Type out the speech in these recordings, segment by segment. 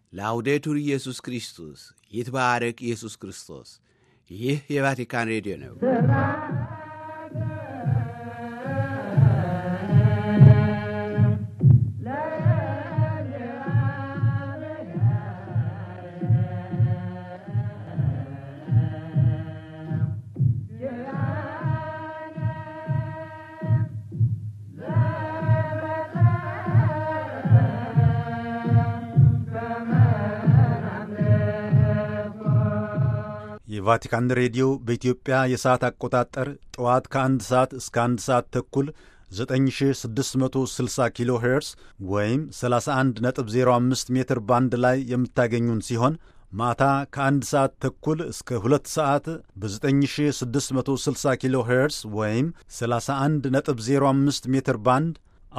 ላውዴቱር ኢየሱስ ክርስቶስ ይትባረክ ኢየሱስ ክርስቶስ። ይህ የቫቲካን ሬዲዮ ነው። የቫቲካን ሬዲዮ በኢትዮጵያ የሰዓት አቆጣጠር ጠዋት ከአንድ ሰዓት እስከ አንድ ሰዓት ተኩል 9660 ኪሎ ሄርስ ወይም 31.05 ሜትር ባንድ ላይ የምታገኙን ሲሆን ማታ ከአንድ ሰዓት ተኩል እስከ ሁለት ሰዓት በ9660 ኪሎ ሄርስ ወይም 31.05 ሜትር ባንድ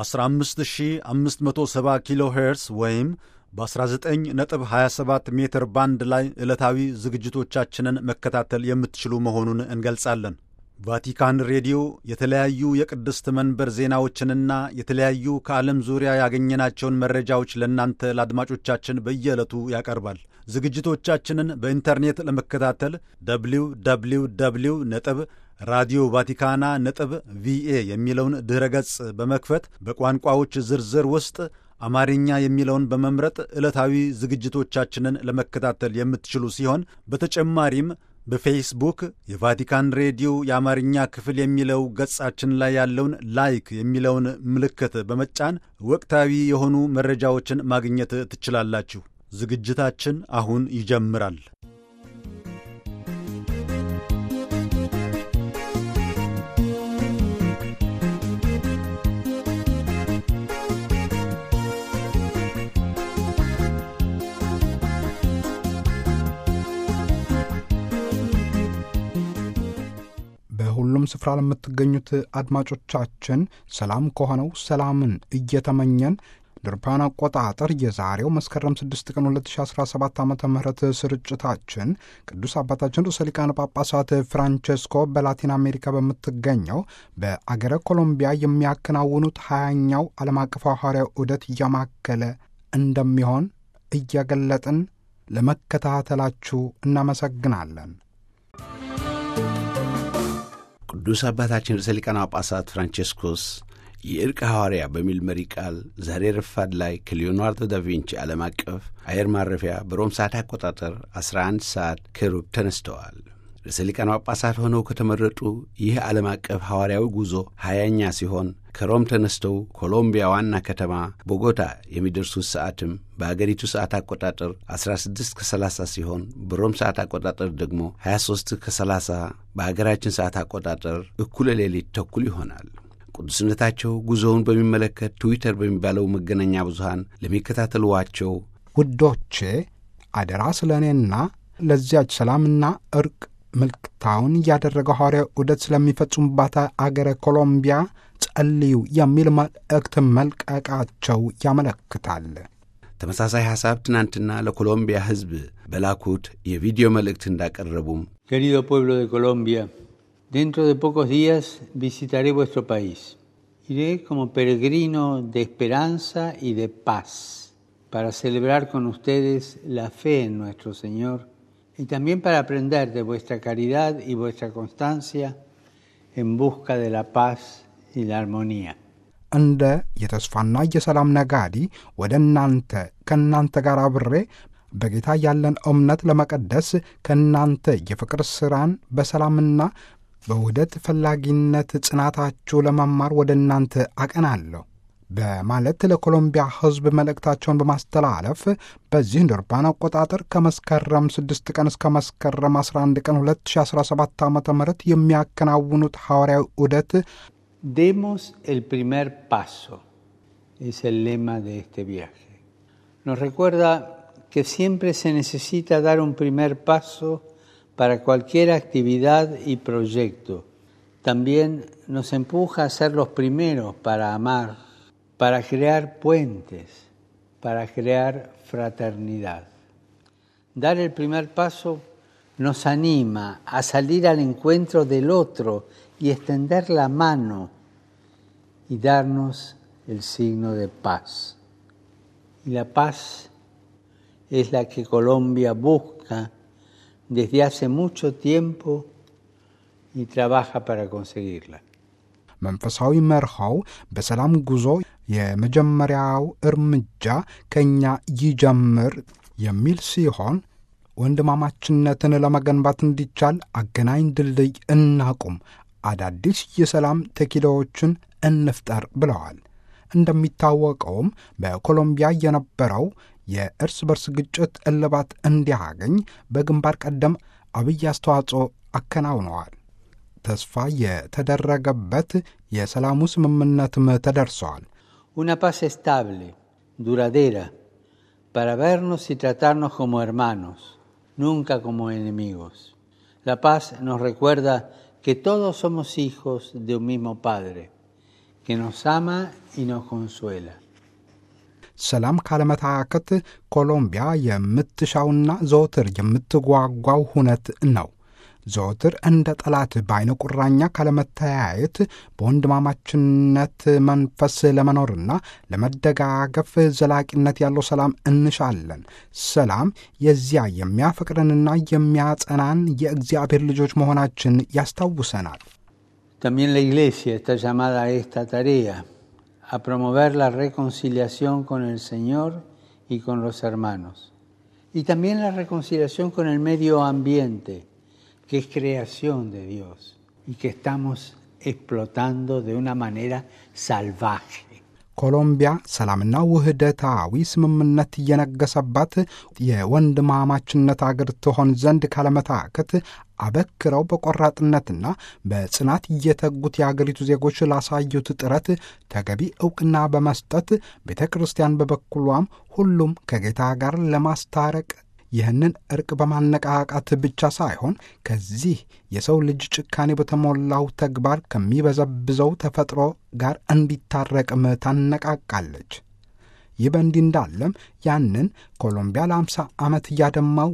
15570 ኪሎ ሄርስ ወይም በ19.27 ሜትር ባንድ ላይ ዕለታዊ ዝግጅቶቻችንን መከታተል የምትችሉ መሆኑን እንገልጻለን። ቫቲካን ሬዲዮ የተለያዩ የቅድስት መንበር ዜናዎችንና የተለያዩ ከዓለም ዙሪያ ያገኘናቸውን መረጃዎች ለእናንተ ለአድማጮቻችን በየዕለቱ ያቀርባል። ዝግጅቶቻችንን በኢንተርኔት ለመከታተል ደብሊው ደብሊው ደብሊው ነጥብ ራዲዮ ቫቲካና ነጥብ ቪኤ የሚለውን ድኅረ ገጽ በመክፈት በቋንቋዎች ዝርዝር ውስጥ አማርኛ የሚለውን በመምረጥ ዕለታዊ ዝግጅቶቻችንን ለመከታተል የምትችሉ ሲሆን በተጨማሪም በፌስቡክ የቫቲካን ሬዲዮ የአማርኛ ክፍል የሚለው ገጻችን ላይ ያለውን ላይክ የሚለውን ምልክት በመጫን ወቅታዊ የሆኑ መረጃዎችን ማግኘት ትችላላችሁ። ዝግጅታችን አሁን ይጀምራል። በሁሉም ስፍራ ለምትገኙት አድማጮቻችን ሰላም ከሆነው ሰላምን እየተመኘን ድርፓን አቆጣጠር የዛሬው መስከረም 6 ቀን 2017 ዓ ም ስርጭታችን ቅዱስ አባታችን ርዕሰ ሊቃነ ጳጳሳት ፍራንቼስኮ በላቲን አሜሪካ በምትገኘው በአገረ ኮሎምቢያ የሚያከናውኑት ሀያኛው ዓለም አቀፍ ሐዋርያዊ ዑደት እያማከለ እንደሚሆን እየገለጥን ለመከታተላችሁ እናመሰግናለን። ቅዱስ አባታችን ርዕሰ ሊቃነ ጳጳሳት ፍራንቼስኮስ የእርቅ ሐዋርያ በሚል መሪ ቃል ዛሬ ረፋድ ላይ ከሊዮናርዶ ዳቪንቺ ዓለም አቀፍ አየር ማረፊያ በሮም ሰዓት አቆጣጠር 11 ሰዓት ከሩብ ተነስተዋል። ርዕሰ ሊቃነ ጳጳሳት ሆነው ከተመረጡ ይህ ዓለም አቀፍ ሐዋርያዊ ጉዞ ሀያኛ ሲሆን ከሮም ተነስተው ኮሎምቢያ ዋና ከተማ ቦጎታ የሚደርሱት ሰዓትም በአገሪቱ ሰዓት አቆጣጠር 16 ከ30 ሲሆን በሮም ሰዓት አቆጣጠር ደግሞ 23 ከ30 በአገራችን ሰዓት አቆጣጠር እኩለ ሌሊት ተኩል ይሆናል። ቅዱስነታቸው ጉዞውን በሚመለከት ትዊተር በሚባለው መገናኛ ብዙሃን ለሚከታተሉዋቸው ውዶቼ አደራ ስለ እኔና ለዚያች ሰላምና እርቅ ምልክታውን እያደረገው ሐዋርያዊ ዑደት ስለሚፈጽሙባት አገረ ኮሎምቢያ ጸልዩ የሚል መልእክት መልቀቃቸው ያመለክታል። ተመሳሳይ ሐሳብ ትናንትና ለኮሎምቢያ ሕዝብ በላኩት የቪዲዮ መልእክት እንዳቀረቡም Querido pueblo de Colombia, dentro de pocos días visitaré vuestro país. Iré como peregrino de esperanza y de paz para celebrar con ustedes la fe en nuestro Señor y también para aprender de vuestra caridad y vuestra constancia en busca de la paz y la armonía. እንደ የተስፋና የሰላም ነጋዴ ወደ እናንተ ከእናንተ ጋር አብሬ በጌታ ያለን እምነት ለመቀደስ ከእናንተ የፍቅር ሥራን በሰላምና በውህደት ፈላጊነት ጽናታችሁ ለመማር ወደ እናንተ አቀናለሁ በማለት ለኮሎምቢያ ሕዝብ መልእክታቸውን በማስተላለፍ በዚህ እንደ አውሮፓውያን አቆጣጠር ከመስከረም 6 ቀን እስከ መስከረም 11 ቀን 2017 ዓ ም የሚያከናውኑት ሐዋርያዊ ዑደት Demos el primer paso, es el lema de este viaje. Nos recuerda que siempre se necesita dar un primer paso para cualquier actividad y proyecto. También nos empuja a ser los primeros para amar, para crear puentes, para crear fraternidad. Dar el primer paso nos anima a salir al encuentro del otro y extender la mano y darnos el signo de paz. Y la paz es la que Colombia busca desde hace mucho tiempo y trabaja para conseguirla. መንፈሳዊ መርሃው በሰላም ጉዞ የመጀመሪያው እርምጃ ከእኛ ይጀምር የሚል ሲሆን ወንድማማችነትን ለመገንባት እንዲቻል አገናኝ ድልድይ እናቁም፣ አዳዲስ የሰላም ተኪሎዎችን እንፍጠር ብለዋል። እንደሚታወቀውም በኮሎምቢያ የነበረው የእርስ በርስ ግጭት እልባት እንዲያገኝ በግንባር ቀደም አብይ አስተዋጽኦ አከናውነዋል። ተስፋ የተደረገበት የሰላሙ ስምምነትም ተደርሰዋል። Una paz estable, duradera, para vernos y tratarnos como hermanos, nunca como enemigos. La paz nos recuerda que todos somos hijos de un mismo Padre, que nos ama y nos consuela. ሰላም ካለመታከት ኮሎምቢያ የምትሻውና ዘወትር የምትጓጓው ሁነት ነው። ዘወትር እንደ ጠላት በዐይነ ቁራኛ ካለመተያየት በወንድማማችነት መንፈስ ለመኖርና ለመደጋገፍ ዘላቂነት ያለው ሰላም እንሻለን። ሰላም የዚያ የሚያፈቅረንና የሚያጸናን የእግዚአብሔር ልጆች መሆናችን ያስታውሰናል። También la Iglesia está llamada a esta tarea, a promover la reconciliación con el Señor y con los hermanos. Y también la reconciliación con el medio ambiente, que es creación de Dios y que estamos explotando de una manera salvaje. ኮሎምቢያ ሰላምና ውህደታዊ ስምምነት እየነገሰባት የወንድማማችነት አገር ትሆን ዘንድ ካለመታከት አበክረው በቆራጥነትና በጽናት እየተጉት የአገሪቱ ዜጎች ላሳዩት ጥረት ተገቢ ዕውቅና በመስጠት ቤተ ክርስቲያን በበኩሏም ሁሉም ከጌታ ጋር ለማስታረቅ ይህንን እርቅ በማነቃቃት ብቻ ሳይሆን ከዚህ የሰው ልጅ ጭካኔ በተሞላው ተግባር ከሚበዘብዘው ተፈጥሮ ጋር እንዲታረቅም ታነቃቃለች። ይህ በእንዲህ እንዳለም ያንን ኮሎምቢያ ለ50 ዓመት እያደማው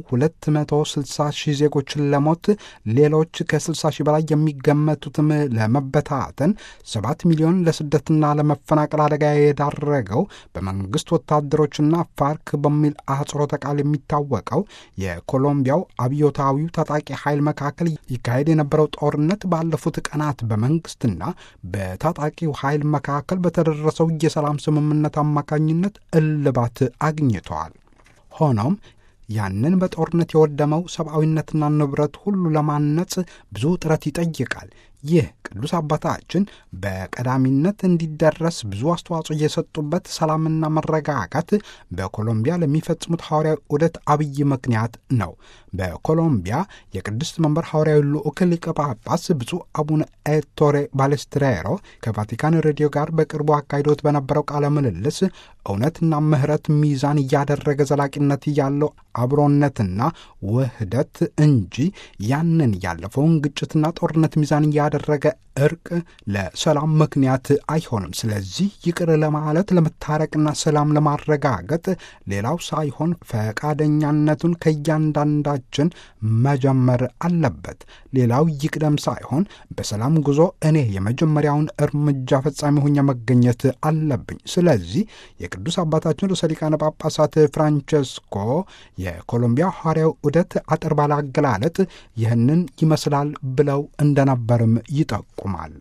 260 ሺህ ዜጎችን ለሞት ሌሎች ከ60 ሺህ በላይ የሚገመቱትም ለመበታተን 7 ሚሊዮን ለስደትና ለመፈናቀል አደጋ የዳረገው በመንግሥት ወታደሮችና ፋርክ በሚል አህጽሮተ ቃል የሚታወቀው የኮሎምቢያው አብዮታዊው ታጣቂ ኃይል መካከል ይካሄድ የነበረው ጦርነት ባለፉት ቀናት በመንግሥትና በታጣቂው ኃይል መካከል በተደረሰው የሰላም ስምምነት አማካኝነት እልባት አግኝተዋል። ሆኖም ያንን በጦርነት የወደመው ሰብአዊነትና ንብረት ሁሉ ለማነጽ ብዙ ጥረት ይጠይቃል። ይህ ቅዱስ አባታችን በቀዳሚነት እንዲደረስ ብዙ አስተዋጽኦ የሰጡበት ሰላምና መረጋጋት በኮሎምቢያ ለሚፈጽሙት ሐዋርያዊ ዑደት አብይ ምክንያት ነው። በኮሎምቢያ የቅድስት መንበር ሐዋርያዊ ልዑክ ሊቀ ጳጳስ ብፁዕ አቡነ ኤቶሬ ባሌስትሬሮ ከቫቲካን ሬዲዮ ጋር በቅርቡ አካሂዶት በነበረው ቃለ ምልልስ እውነትና ምሕረት ሚዛን እያደረገ ዘላቂነት ያለው አብሮነትና ውህደት እንጂ ያንን ያለፈውን ግጭትና ጦርነት ሚዛን እያደረገ እርቅ ለሰላም ምክንያት አይሆንም። ስለዚህ ይቅር ለማለት ለመታረቅና ሰላም ለማረጋገጥ ሌላው ሳይሆን ፈቃደኛነቱን ከእያንዳንዳችን መጀመር አለበት። ሌላው ይቅደም ሳይሆን በሰላም ጉዞ እኔ የመጀመሪያውን እርምጃ ፈጻሚ ሆኜ መገኘት አለብኝ። ስለዚህ የቅዱስ አባታችን ርዕሰ ሊቃነ ጳጳሳት ፍራንቸስኮ የኮሎምቢያ ሐዋርያዊ ዑደት አጠር ባለ አገላለጥ ይህንን ይመስላል ብለው እንደነበርም ይጠቁማል።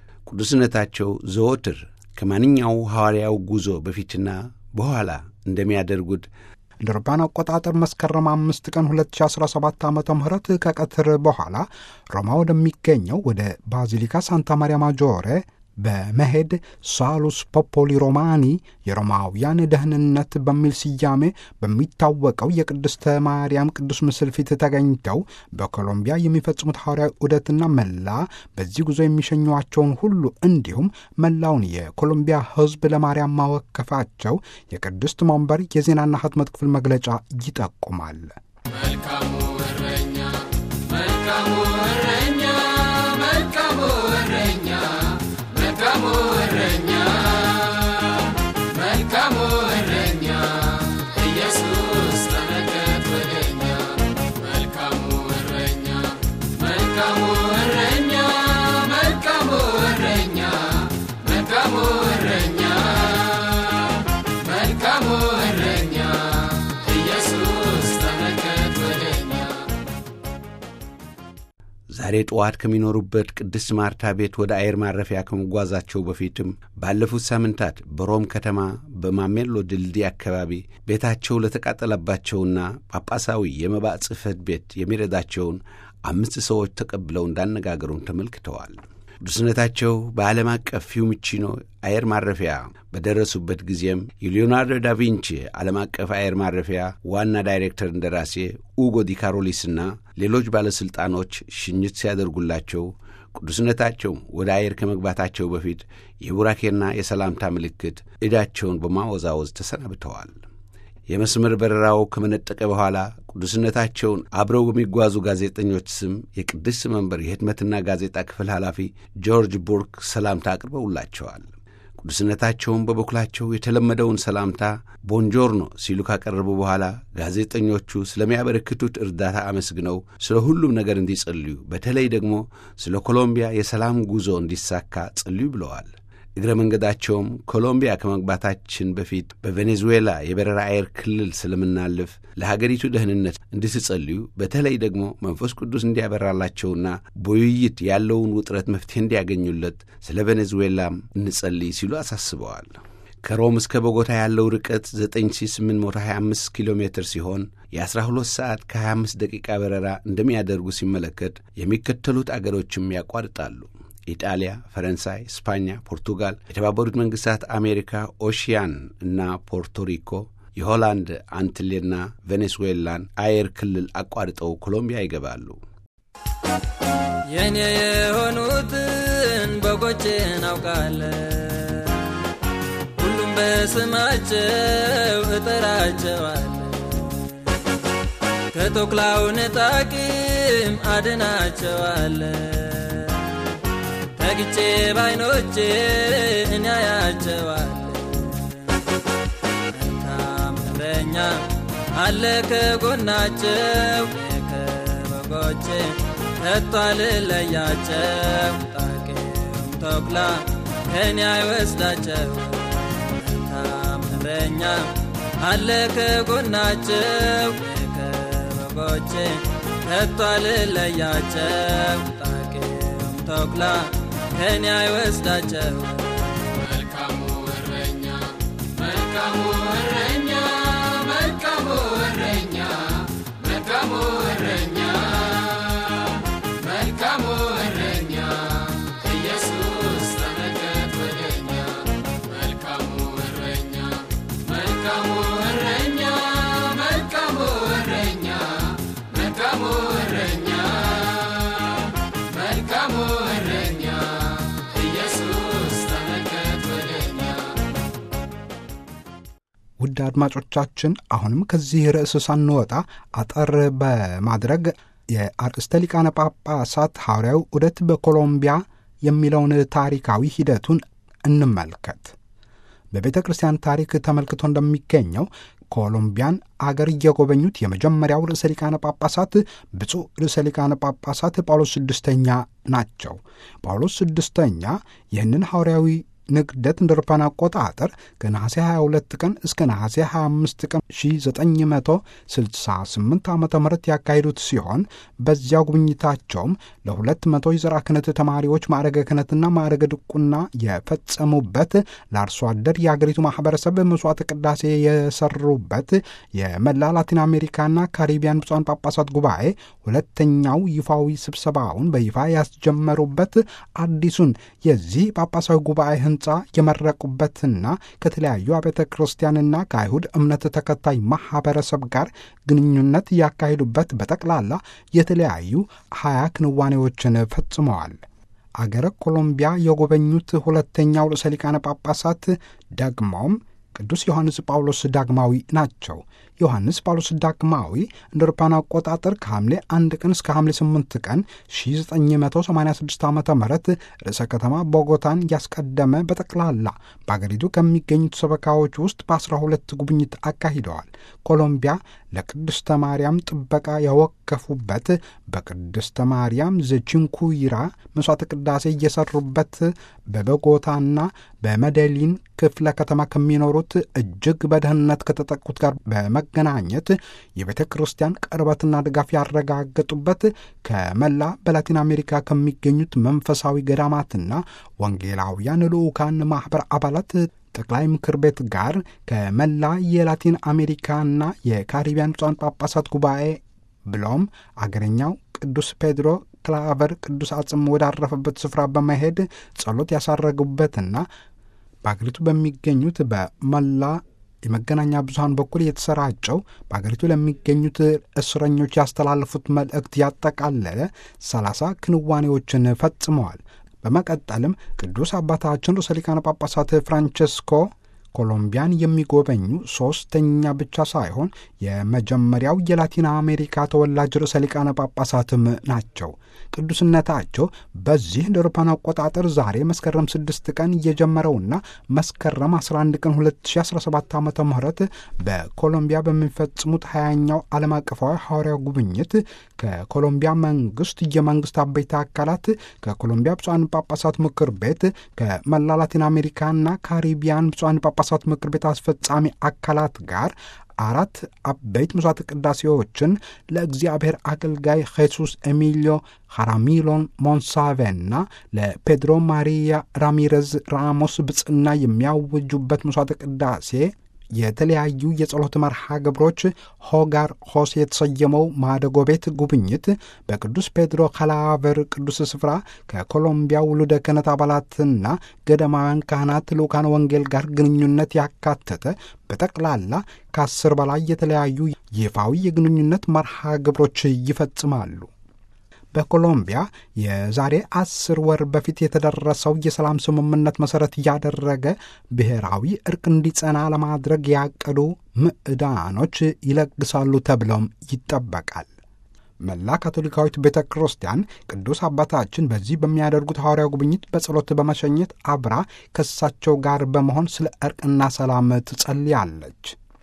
ቅዱስነታቸው ዘወትር ከማንኛው ሐዋርያው ጉዞ በፊትና በኋላ እንደሚያደርጉት እንደ አውሮፓውያን አቆጣጠር መስከረም አምስት ቀን 2017 ዓ ም ከቀትር በኋላ ሮማ ወደሚገኘው ወደ ባዚሊካ ሳንታ ማሪያ ማጆሬ በመሄድ ሳሉስ ፖፖሊ ሮማኒ የሮማውያን ደህንነት በሚል ስያሜ በሚታወቀው የቅድስተ ማርያም ቅዱስ ምስል ፊት ተገኝተው በኮሎምቢያ የሚፈጽሙት ሐዋርያዊ ዑደትና መላ በዚህ ጉዞ የሚሸኟቸውን ሁሉ እንዲሁም መላውን የኮሎምቢያ ሕዝብ ለማርያም ማወከፋቸው የቅድስት መንበር የዜናና ህትመት ክፍል መግለጫ ይጠቁማል። መልካሙ እረኛ መልካሙ እረኛ መልካሙ እረኛ መልካሙ እረኛ መልካሙ እረኛ ኢየሱስ ተመልከት ወደኛ መልካሙ እረኛ መልካሙ እረኛ መልካሙ እረኛ መልካሙ እረኛ መልካሙ እረኛ ኢየሱስ ዛሬ ጠዋት ከሚኖሩበት ቅድስት ማርታ ቤት ወደ አየር ማረፊያ ከመጓዛቸው በፊትም ባለፉት ሳምንታት በሮም ከተማ በማሜሎ ድልድይ አካባቢ ቤታቸው ለተቃጠለባቸውና ጳጳሳዊ የመባ ጽሕፈት ቤት የሚረዳቸውን አምስት ሰዎች ተቀብለው እንዳነጋገሩን ተመልክተዋል። ቅዱስነታቸው በዓለም አቀፍ ፊዩሚቺኖ አየር ማረፊያ በደረሱበት ጊዜም የሊዮናርዶ ዳቪንቺ ዓለም አቀፍ አየር ማረፊያ ዋና ዳይሬክተር እንደራሴ ኡጎ ዲ ካሮሊስና ሌሎች ባለሥልጣኖች ሽኝት ሲያደርጉላቸው ቅዱስነታቸው ወደ አየር ከመግባታቸው በፊት የቡራኬና የሰላምታ ምልክት ዕዳቸውን በማወዛወዝ ተሰናብተዋል። የመስመር በረራው ከመነጠቀ በኋላ ቅዱስነታቸውን አብረው በሚጓዙ ጋዜጠኞች ስም የቅድስት መንበር የህትመትና ጋዜጣ ክፍል ኃላፊ ጆርጅ ቡርክ ሰላምታ አቅርበውላቸዋል። ቅዱስነታቸውን በበኩላቸው የተለመደውን ሰላምታ ቦንጆርኖ ሲሉ ካቀረቡ በኋላ ጋዜጠኞቹ ስለሚያበረክቱት እርዳታ አመስግነው ስለ ሁሉም ነገር እንዲጸልዩ፣ በተለይ ደግሞ ስለ ኮሎምቢያ የሰላም ጉዞ እንዲሳካ ጸልዩ ብለዋል። እግረ መንገዳቸውም ኮሎምቢያ ከመግባታችን በፊት በቬኔዙዌላ የበረራ አየር ክልል ስለምናልፍ ለሀገሪቱ ደህንነት እንድትጸልዩ በተለይ ደግሞ መንፈስ ቅዱስ እንዲያበራላቸውና በውይይት ያለውን ውጥረት መፍትሄ እንዲያገኙለት ስለ ቬኔዙዌላም እንጸልይ ሲሉ አሳስበዋል። ከሮም እስከ ቦጎታ ያለው ርቀት 9825 ኪሎ ሜትር ሲሆን የ12 ሰዓት ከ25 ደቂቃ በረራ እንደሚያደርጉ ሲመለከት የሚከተሉት አገሮችም ያቋርጣሉ። ኢጣሊያ፣ ፈረንሳይ፣ ስፓኛ፣ ፖርቱጋል፣ የተባበሩት መንግሥታት አሜሪካ፣ ኦሺያን እና ፖርቶሪኮ፣ የሆላንድ አንትሌና ቬኔዙዌላን አየር ክልል አቋርጠው ኮሎምቢያ ይገባሉ። የኔ የሆኑትን በጎቼን አውቃለሁ፣ ሁሉም በስማቸው እጠራቸዋለሁ። ከተኩላው ንጣቂም አድናቸዋለሁ። ተግቼ ባይኖቼ እኔ አያቸዋለሁ። መልካም እረኛ አለ ከጎናቸው ከበጎቼ ከቶ አልለያቸው። ጣቂም ተኩላ ከእኔ አይወስዳቸው። መልካም እረኛ አለ ከጎናቸው ከበጎቼ ከቶ አልለያቸው። ጣቂም ተኩላ ከእኔ አይወስዳቸው። መልካሙ እረኛ መልካሙ እረኛ መልካሙ እረኛ መልካሙ እረኛ መልካሙ እረኛ ኢየሱስ ተመልከት ወደኛ መልካሙ እረኛ መልካሙ እረኛ መልካሙ እረኛ መልካሙ እረኛ መልካሙ እረኛ ኢየሱስ ተመልከት ወደኛ ውድ አድማጮቻችን አሁንም ከዚህ ርዕስ ሳንወጣ አጠር በማድረግ የአርእስተ ሊቃነ ጳጳሳት ሐዋርያዊ ዑደት በኮሎምቢያ የሚለውን ታሪካዊ ሂደቱን እንመልከት። በቤተ ክርስቲያን ታሪክ ተመልክቶ እንደሚገኘው ኮሎምቢያን አገር እየጎበኙት የመጀመሪያው ርዕሰ ሊቃነ ጳጳሳት ብፁዕ ርዕሰ ሊቃነ ጳጳሳት ጳውሎስ ስድስተኛ ናቸው። ጳውሎስ ስድስተኛ ይህንን ሐዋርያዊ ንግደት እንደ አውሮፓውያን አቆጣጠር ከነሐሴ 22 ቀን እስከ ነሐሴ 25 ቀን 1968 ዓ ም ያካሄዱት ሲሆን በዚያው ጉብኝታቸውም ለሁለት መቶ የዘርዓ ክህነት ተማሪዎች ማዕረገ ክህነትና ማዕረገ ድቁና የፈጸሙበት ለአርሶ አደር የአገሪቱ ማኅበረሰብ መስዋዕት ቅዳሴ የሰሩበት የመላ ላቲን አሜሪካና ካሪቢያን ብፁዓን ጳጳሳት ጉባኤ ሁለተኛው ይፋዊ ስብሰባውን በይፋ ያስጀመሩበት አዲሱን የዚህ ጳጳሳዊ ጉባኤ ሕንፃ የመረቁበትና ከተለያዩ አብያተ ክርስቲያንና ከአይሁድ እምነት ተከታይ ማኅበረሰብ ጋር ግንኙነት ያካሂዱበት በጠቅላላ የተለያዩ ሀያ ክንዋኔዎችን ፈጽመዋል። አገረ ኮሎምቢያ የጎበኙት ሁለተኛው ርዕሰ ሊቃነ ጳጳሳት ደግሞም ቅዱስ ዮሐንስ ጳውሎስ ዳግማዊ ናቸው። ዮሐንስ ጳውሎስ ዳግማዊ እንደ አውሮፓውያን አቆጣጠር ከሐምሌ 1 ቀን እስከ ሐምሌ 8 ቀን 1986 ዓ ም ርዕሰ ከተማ ቦጎታን ያስቀደመ በጠቅላላ በአገሪቱ ከሚገኙት ሰበካዎች ውስጥ በ12 ጉብኝት አካሂደዋል። ኮሎምቢያ ለቅድስተ ማርያም ጥበቃ ያወቅ ያስደገፉበት በቅድስተ ማርያም ዘቺንኩይራ መሥዋዕተ ቅዳሴ እየሰሩበት በቦጎታና በመደሊን ክፍለ ከተማ ከሚኖሩት እጅግ በደህንነት ከተጠቁት ጋር በመገናኘት የቤተ ክርስቲያን ቅርበትና ድጋፍ ያረጋገጡበት ከመላ በላቲን አሜሪካ ከሚገኙት መንፈሳዊ ገዳማትና ወንጌላውያን ልዑካን ማኅበር አባላት ጠቅላይ ምክር ቤት ጋር ከመላ የላቲን አሜሪካና የካሪቢያን ብፁዓን ጳጳሳት ጉባኤ ብሎም አገረኛው ቅዱስ ፔድሮ ክላቨር ቅዱስ አጽም ወዳረፈበት ስፍራ በመሄድ ጸሎት ያሳረጉበትና በአገሪቱ በሚገኙት በመላ የመገናኛ ብዙኃን በኩል የተሰራጨው በአገሪቱ ለሚገኙት እስረኞች ያስተላለፉት መልእክት ያጠቃለለ ሰላሳ ክንዋኔዎችን ፈጽመዋል። በመቀጠልም ቅዱስ አባታችን ርዕሰ ሊቃነ ጳጳሳት ፍራንቸስኮ ኮሎምቢያን የሚጎበኙ ሦስተኛ ብቻ ሳይሆን የመጀመሪያው የላቲን አሜሪካ ተወላጅ ርዕሰ ሊቃነ ጳጳሳትም ናቸው። ቅዱስነታቸው በዚህ እንደ አውሮፓውያን አቆጣጠር ዛሬ መስከረም 6 ቀን እየጀመረውና መስከረም 11 ቀን 2017 ዓ ም በኮሎምቢያ በሚፈጽሙት ሀያኛው ዓለም አቀፋዊ ሐዋርያው ጉብኝት ከኮሎምቢያ መንግስት የመንግስት አበይታ አካላት ከኮሎምቢያ ብፁዓን ጳጳሳት ምክር ቤት ከመላ ላቲን አሜሪካና ካሪቢያን ብፁዓን ጳጳሳት ምክር ቤት አስፈጻሚ አካላት ጋር አራት አበይት መስዋዕት ቅዳሴዎችን ለእግዚአብሔር አገልጋይ ሄሱስ ኤሚሊዮ ሐራሚሎን ሞንሳቬና ለፔድሮ ማሪያ ራሚሬዝ ራሞስ ብጽና የሚያውጁበት መስዋዕት ቅዳሴ የተለያዩ የጸሎት መርሃ ግብሮች ሆጋር ሆስ የተሰየመው ማደጎ ቤት ጉብኝት በቅዱስ ፔድሮ ካላቨር ቅዱስ ስፍራ ከኮሎምቢያ ውሉደ ክህነት አባላትና ገዳማውያን ካህናት ልዑካን ወንጌል ጋር ግንኙነት ያካተተ በጠቅላላ ከአስር በላይ የተለያዩ ይፋዊ የግንኙነት መርሃ ግብሮች ይፈጽማሉ። በኮሎምቢያ የዛሬ አስር ወር በፊት የተደረሰው የሰላም ስምምነት መሠረት ያደረገ ብሔራዊ እርቅ እንዲጸና ለማድረግ ያቀዱ ምዕዳኖች ይለግሳሉ ተብለውም ይጠበቃል። መላ ካቶሊካዊት ቤተ ክርስቲያን ቅዱስ አባታችን በዚህ በሚያደርጉት ሐዋርያው ጉብኝት በጸሎት በመሸኘት አብራ ከእሳቸው ጋር በመሆን ስለ እርቅና ሰላም ትጸልያለች።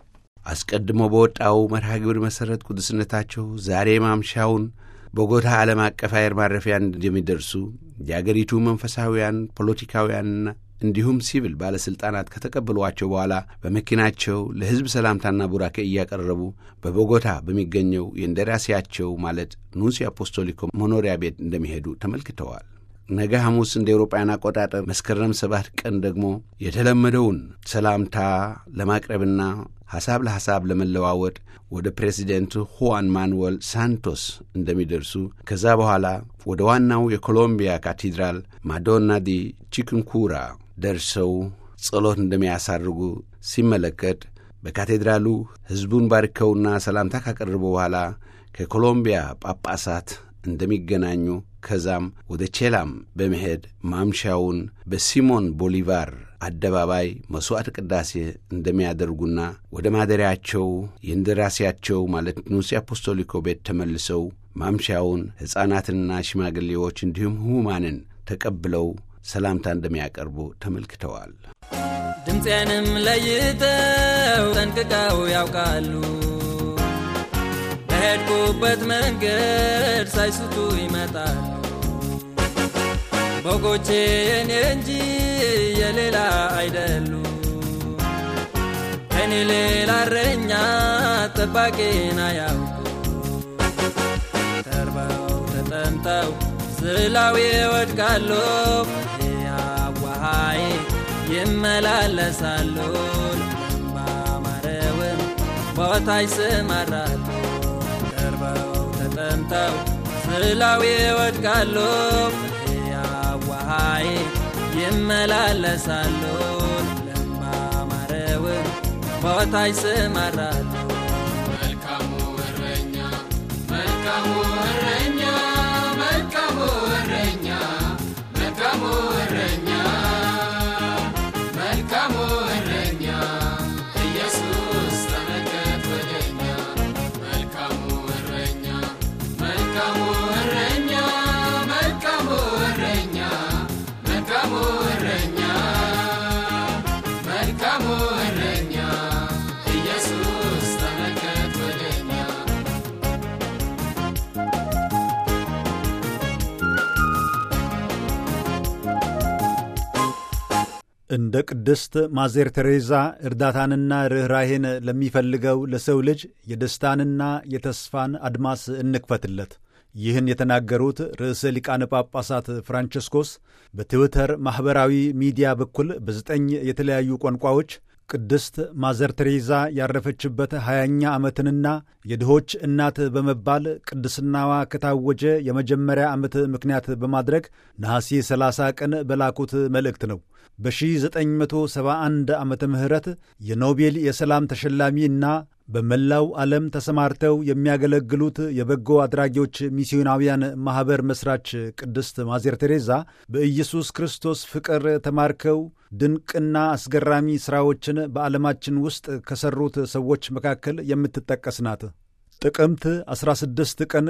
አስቀድሞ በወጣው መርሃ ግብር መሠረት ቅዱስነታቸው ዛሬ ማምሻውን ቦጎታ ዓለም አቀፍ አየር ማረፊያ እንደሚደርሱ የአገሪቱ መንፈሳዊያን፣ ፖለቲካውያንና እንዲሁም ሲቪል ባለሥልጣናት ከተቀበሏቸው በኋላ በመኪናቸው ለሕዝብ ሰላምታና ቡራኬ እያቀረቡ በቦጎታ በሚገኘው የእንደራሴያቸው ማለት ኑንሲ አፖስቶሊኮ መኖሪያ ቤት እንደሚሄዱ ተመልክተዋል። ነገ ሐሙስ እንደ ኤውሮጳውያን አቆጣጠር መስከረም ሰባት ቀን ደግሞ የተለመደውን ሰላምታ ለማቅረብና ሐሳብ ለሐሳብ ለመለዋወጥ ወደ ፕሬዚደንት ሁዋን ማኑዌል ሳንቶስ እንደሚደርሱ ከዛ በኋላ ወደ ዋናው የኮሎምቢያ ካቴድራል ማዶና ዲ ቺክንኩራ ደርሰው ጸሎት እንደሚያሳርጉ ሲመለከት በካቴድራሉ ሕዝቡን ባርከውና ሰላምታ ካቀረቡ በኋላ ከኮሎምቢያ ጳጳሳት እንደሚገናኙ ከዛም ወደ ቼላም በመሄድ ማምሻውን በሲሞን ቦሊቫር አደባባይ መሥዋዕት ቅዳሴ እንደሚያደርጉና ወደ ማደሪያቸው የእንደራሴያቸው ማለት ኑንሲ አፖስቶሊኮ ቤት ተመልሰው ማምሻውን ሕፃናትንና ሽማግሌዎች እንዲሁም ሕሙማንን ተቀብለው ሰላምታ እንደሚያቀርቡ ተመልክተዋል። ድምፄንም ለይተው ጠንቅቀው ያውቃሉ። በሄድኩበት መንገድ ሳይስቱ ይመጣሉ። በጎቼ የኔ እንጂ የሌላ አይደሉ። ከኔ ሌላ እረኛ ጠባቂን አያውቁ። ተርበው ተጠምተው ስላዊ ወድቃሉ። ያዋሃይ ይመላለሳሉ። ባማረውን ቦታ ይሰማራሉ። ተርበው ተጠምተው ስላዊ ወድቃሉ። ያዋሃይ ይመላለሳሉ። ለማማረውን ቦታ ይሰማራሉ። መልካሙ እረኛ መልካሙ እረኛ መልካሙ እረኛ መልካሙ እረኛ መልካሙ እረኛ ኢየሱስ ተመልከት ወደኛ መልካሙ እረኛ መልካሙ እረኛ መልካሙ እረኛ መልካሙ እረኛ መልካሙ እረኛ ኢየሱስ እንደ ቅድስት ማዜር ቴሬዛ እርዳታንና ርኅራሄን ለሚፈልገው ለሰው ልጅ የደስታንና የተስፋን አድማስ እንክፈትለት። ይህን የተናገሩት ርዕሰ ሊቃነ ጳጳሳት ፍራንቸስኮስ በትዊተር ማኅበራዊ ሚዲያ በኩል በዘጠኝ የተለያዩ ቋንቋዎች ቅድስት ማዘር ቴሬዛ ያረፈችበት ሀያኛ ዓመትንና የድሆች እናት በመባል ቅድስናዋ ከታወጀ የመጀመሪያ ዓመት ምክንያት በማድረግ ነሐሴ 30 ቀን በላኩት መልእክት ነው። በ1971 ዓመተ ምህረት የኖቤል የሰላም ተሸላሚ እና በመላው ዓለም ተሰማርተው የሚያገለግሉት የበጎ አድራጊዎች ሚስዮናውያን ማኅበር መሥራች ቅድስት ማዜር ቴሬዛ በኢየሱስ ክርስቶስ ፍቅር ተማርከው ድንቅና አስገራሚ ሥራዎችን በዓለማችን ውስጥ ከሠሩት ሰዎች መካከል የምትጠቀስ ናት። ጥቅምት 16 ቀን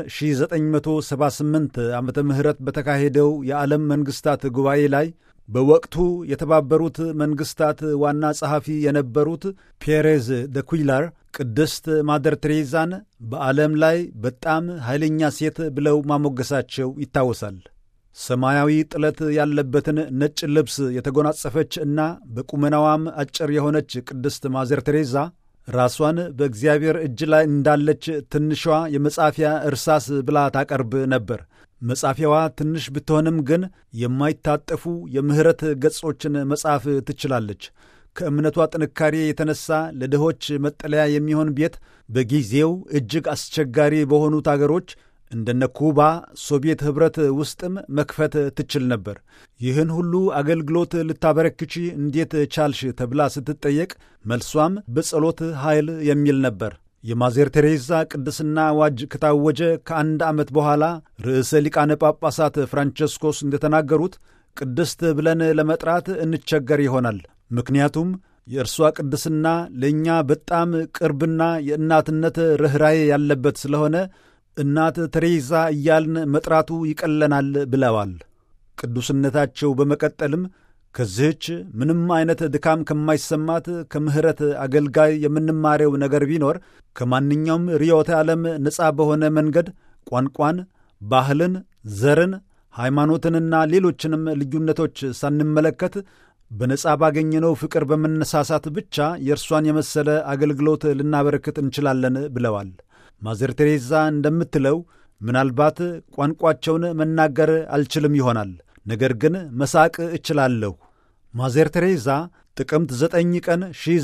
1978 ዓመተ ምህረት በተካሄደው የዓለም መንግሥታት ጉባኤ ላይ በወቅቱ የተባበሩት መንግሥታት ዋና ጸሐፊ የነበሩት ፔሬዝ ደ ኩይላር ቅድስት ማደር ቴሬዛን በዓለም ላይ በጣም ኃይለኛ ሴት ብለው ማሞገሳቸው ይታወሳል። ሰማያዊ ጥለት ያለበትን ነጭ ልብስ የተጎናጸፈች እና በቁመናዋም አጭር የሆነች ቅድስት ማዘር ቴሬዛ ራሷን በእግዚአብሔር እጅ ላይ እንዳለች ትንሿ የመጻፊያ እርሳስ ብላ ታቀርብ ነበር። መጻፊያዋ ትንሽ ብትሆንም ግን የማይታጠፉ የምሕረት ገጾችን መጻፍ ትችላለች። ከእምነቷ ጥንካሬ የተነሳ ለድሆች መጠለያ የሚሆን ቤት በጊዜው እጅግ አስቸጋሪ በሆኑት አገሮች እንደነ ኩባ፣ ሶቪየት ኅብረት ውስጥም መክፈት ትችል ነበር። ይህን ሁሉ አገልግሎት ልታበረክቺ እንዴት ቻልሽ ተብላ ስትጠየቅ መልሷም በጸሎት ኃይል የሚል ነበር። የማዜር ቴሬዛ ቅድስና አዋጅ ከታወጀ ከአንድ ዓመት በኋላ ርዕሰ ሊቃነ ጳጳሳት ፍራንቸስኮስ እንደተናገሩት ቅድስት ብለን ለመጥራት እንቸገር ይሆናል። ምክንያቱም የእርሷ ቅድስና ለእኛ በጣም ቅርብና የእናትነት ርኅራዬ ያለበት ስለሆነ እናት ቴሬዛ እያልን መጥራቱ ይቀለናል ብለዋል። ቅዱስነታቸው በመቀጠልም ከዚህች ምንም አይነት ድካም ከማይሰማት ከምሕረት አገልጋይ የምንማሬው ነገር ቢኖር ከማንኛውም ርዕዮተ ዓለም ነፃ በሆነ መንገድ ቋንቋን፣ ባህልን፣ ዘርን፣ ሃይማኖትንና ሌሎችንም ልዩነቶች ሳንመለከት በነፃ ባገኘነው ፍቅር በመነሳሳት ብቻ የእርሷን የመሰለ አገልግሎት ልናበረክት እንችላለን ብለዋል። ማዘር ቴሬዛ እንደምትለው ምናልባት ቋንቋቸውን መናገር አልችልም ይሆናል፣ ነገር ግን መሳቅ እችላለሁ። ማዘር ቴሬዛ ጥቅምት 9 ቀን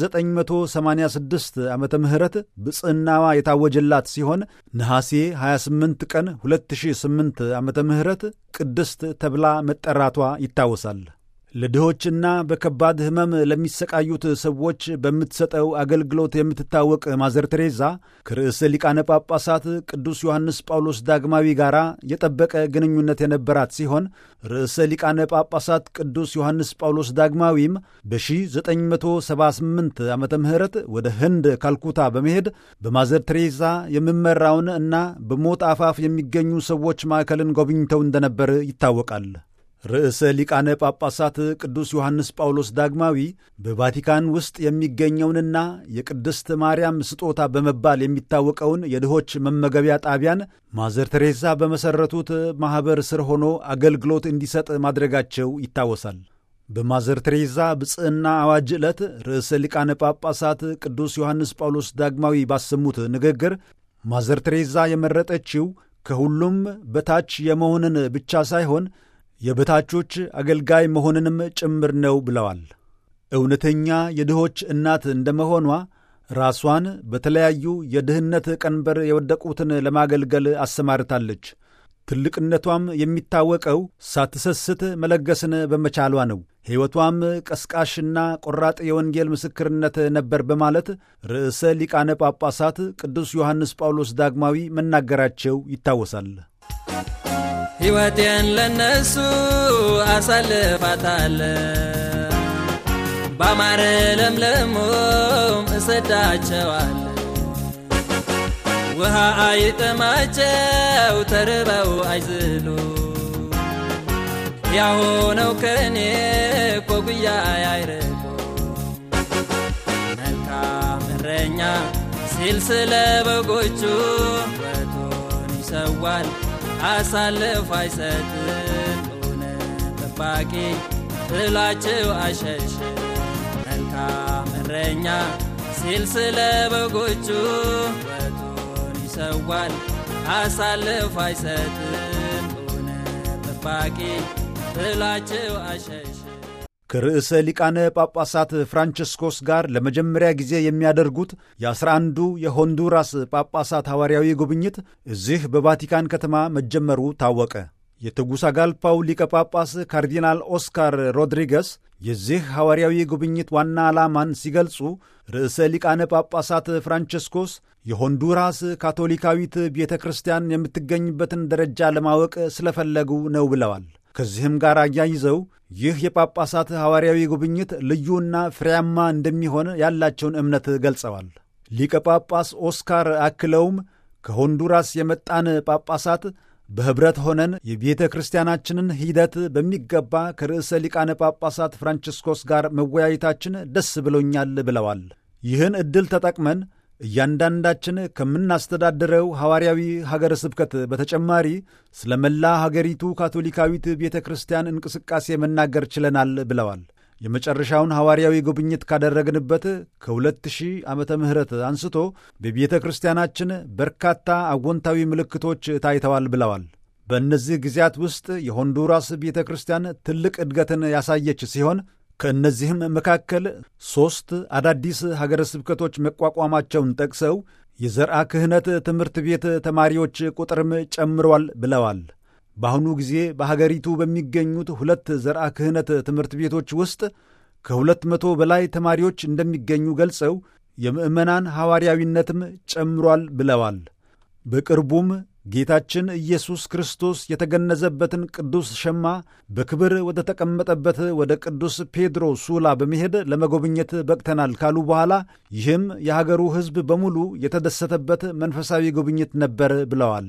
1986 ዓመተ ምህረት ብፅዕናዋ የታወጀላት ሲሆን ነሐሴ 28 ቀን 2008 ዓመተ ምህረት ቅድስት ተብላ መጠራቷ ይታወሳል። ለድሆችና በከባድ ሕመም ለሚሰቃዩት ሰዎች በምትሰጠው አገልግሎት የምትታወቅ ማዘር ቴሬዛ ከርዕሰ ሊቃነ ጳጳሳት ቅዱስ ዮሐንስ ጳውሎስ ዳግማዊ ጋር የጠበቀ ግንኙነት የነበራት ሲሆን ርዕሰ ሊቃነ ጳጳሳት ቅዱስ ዮሐንስ ጳውሎስ ዳግማዊም በ1978 ዓመተ ምህረት ወደ ህንድ ካልኩታ በመሄድ በማዘር ቴሬዛ የሚመራውን እና በሞት አፋፍ የሚገኙ ሰዎች ማዕከልን ጎብኝተው እንደነበር ይታወቃል። ርዕሰ ሊቃነ ጳጳሳት ቅዱስ ዮሐንስ ጳውሎስ ዳግማዊ በቫቲካን ውስጥ የሚገኘውንና የቅድስት ማርያም ስጦታ በመባል የሚታወቀውን የድሆች መመገቢያ ጣቢያን ማዘር ቴሬዛ በመሠረቱት ማኅበር ስር ሆኖ አገልግሎት እንዲሰጥ ማድረጋቸው ይታወሳል። በማዘር ቴሬዛ ብፅዕና አዋጅ ዕለት ርዕሰ ሊቃነ ጳጳሳት ቅዱስ ዮሐንስ ጳውሎስ ዳግማዊ ባሰሙት ንግግር ማዘር ቴሬዛ የመረጠችው ከሁሉም በታች የመሆንን ብቻ ሳይሆን የበታቾች አገልጋይ መሆንንም ጭምር ነው ብለዋል። እውነተኛ የድሆች እናት እንደመሆኗ ራሷን በተለያዩ የድህነት ቀንበር የወደቁትን ለማገልገል አሰማርታለች። ትልቅነቷም የሚታወቀው ሳትሰስት መለገስን በመቻሏ ነው። ሕይወቷም ቀስቃሽና ቆራጥ የወንጌል ምስክርነት ነበር በማለት ርዕሰ ሊቃነ ጳጳሳት ቅዱስ ዮሐንስ ጳውሎስ ዳግማዊ መናገራቸው ይታወሳል። ሕይወቴን ለነሱ አሳልፋታለ ባማረ ለምለሞም እሰዳቸዋለ ውሃ አይጥማቸው ተርበው አይዝሉ ያሆነው ከእኔ ኮጉያ አይርቁ መልካም እረኛ ሲል ስለ በጎቹ ወቶን ይሰዋል አሳልፎ አይሰጥም እውነት ጠባቂ ጥላቸው አሸሸ መልካም እረኛ ሲል ስለ በጎቹ ሕይወቱን ይሰዋል አሳልፎ አይሰጥም እውነት ጠባቂ ጥላቸው አሸሸ ከርዕሰ ሊቃነ ጳጳሳት ፍራንቸስኮስ ጋር ለመጀመሪያ ጊዜ የሚያደርጉት የአስራ አንዱ የሆንዱራስ ጳጳሳት ሐዋርያዊ ጉብኝት እዚህ በቫቲካን ከተማ መጀመሩ ታወቀ። የተጉሳጋልፓው ሊቀ ጳጳስ ካርዲናል ኦስካር ሮድሪገስ የዚህ ሐዋርያዊ ጉብኝት ዋና ዓላማን ሲገልጹ ርዕሰ ሊቃነ ጳጳሳት ፍራንቸስኮስ የሆንዱራስ ካቶሊካዊት ቤተ ክርስቲያን የምትገኝበትን ደረጃ ለማወቅ ስለፈለጉ ነው ብለዋል። ከዚህም ጋር አያይዘው ይህ የጳጳሳት ሐዋርያዊ ጉብኝት ልዩና ፍሬያማ እንደሚሆን ያላቸውን እምነት ገልጸዋል። ሊቀ ጳጳስ ኦስካር አክለውም ከሆንዱራስ የመጣን ጳጳሳት በኅብረት ሆነን የቤተ ክርስቲያናችንን ሂደት በሚገባ ከርዕሰ ሊቃነ ጳጳሳት ፍራንቺስኮስ ጋር መወያየታችን ደስ ብሎኛል ብለዋል። ይህን ዕድል ተጠቅመን እያንዳንዳችን ከምናስተዳድረው ሐዋርያዊ ሀገረ ስብከት በተጨማሪ ስለ መላ ሀገሪቱ ካቶሊካዊት ቤተ ክርስቲያን እንቅስቃሴ መናገር ችለናል ብለዋል። የመጨረሻውን ሐዋርያዊ ጉብኝት ካደረግንበት ከ2000 ዓመተ ምህረት አንስቶ በቤተ ክርስቲያናችን በርካታ አዎንታዊ ምልክቶች ታይተዋል ብለዋል። በእነዚህ ጊዜያት ውስጥ የሆንዱራስ ቤተ ክርስቲያን ትልቅ እድገትን ያሳየች ሲሆን ከእነዚህም መካከል ሦስት አዳዲስ ሀገረ ስብከቶች መቋቋማቸውን ጠቅሰው የዘርአ ክህነት ትምህርት ቤት ተማሪዎች ቁጥርም ጨምሯል ብለዋል። በአሁኑ ጊዜ በሀገሪቱ በሚገኙት ሁለት ዘርአ ክህነት ትምህርት ቤቶች ውስጥ ከሁለት መቶ በላይ ተማሪዎች እንደሚገኙ ገልጸው የምዕመናን ሐዋርያዊነትም ጨምሯል ብለዋል። በቅርቡም ጌታችን ኢየሱስ ክርስቶስ የተገነዘበትን ቅዱስ ሸማ በክብር ወደ ተቀመጠበት ወደ ቅዱስ ፔድሮ ሱላ በመሄድ ለመጎብኘት በቅተናል ካሉ በኋላ ይህም የሀገሩ ሕዝብ በሙሉ የተደሰተበት መንፈሳዊ ጉብኝት ነበር ብለዋል።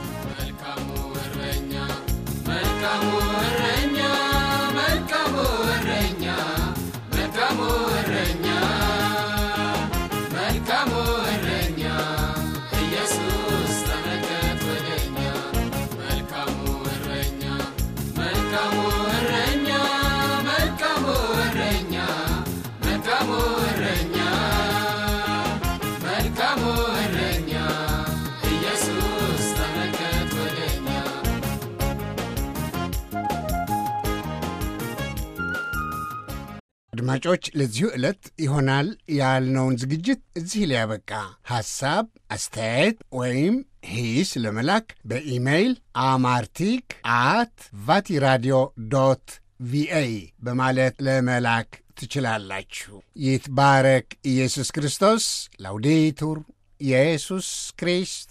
መልካሙ እረኛ መልካሙ እረኛ መልካሙ እረኛ መልካሙ እረኛ መልካሙ እረኛ ኢየሱስ ተመልከት ወደኛ መልካሙ እረኛ መልካሙ እረኛ መልካሙ እረኛ መልካሙ እረኛ መልካሙ እረኛ ኢየሱስ ተመልከት ወደኛ አድማጮች ለዚሁ ዕለት ይሆናል ያልነውን ዝግጅት እዚህ ላይ ያበቃ። ሐሳብ፣ አስተያየት ወይም ሂስ ለመላክ በኢሜይል አማርቲክ አት ቫቲራዲዮ ዶት ቪኦኤ በማለት ለመላክ ትችላላችሁ። ይትባረክ ኢየሱስ ክርስቶስ። ላውዴቱር ኢየሱስ ክሪስት